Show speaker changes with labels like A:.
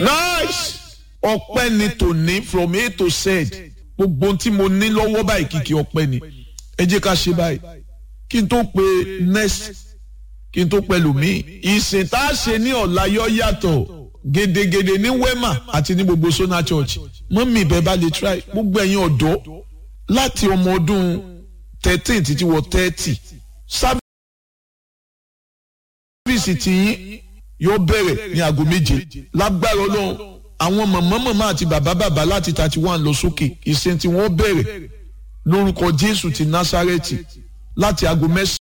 A: nice ọpẹ́ ni tòní from a to z gbogbo ohun tí mo ní lọ́wọ́ báyìí kìkì ọpẹ́ ni ẹ jẹ́ ká ṣe báyìí kí n tó pe next kí n tó pẹ̀lú mi ìsìn tá a ṣe ní ọ̀la yọ yàtọ̀ gedegede ní wema àti ní gbogbo sona church mọ́mí ibẹ̀ bá lè try gbogbo ẹ̀yin ọ̀dọ́ láti ọmọ ọdún thirteen títí wọ thirty sábìsì tiyín yóò bẹ̀rẹ̀ ní aago méje lágbára ọlọ́run àwọn màmá màmá àti bàbá bàbá láti thirty one lọ sókè ìsìn tí wọ́n bẹ̀rẹ̀ lórúkọ jésù ti násárẹ́tì láti aago mẹ́sàn-án.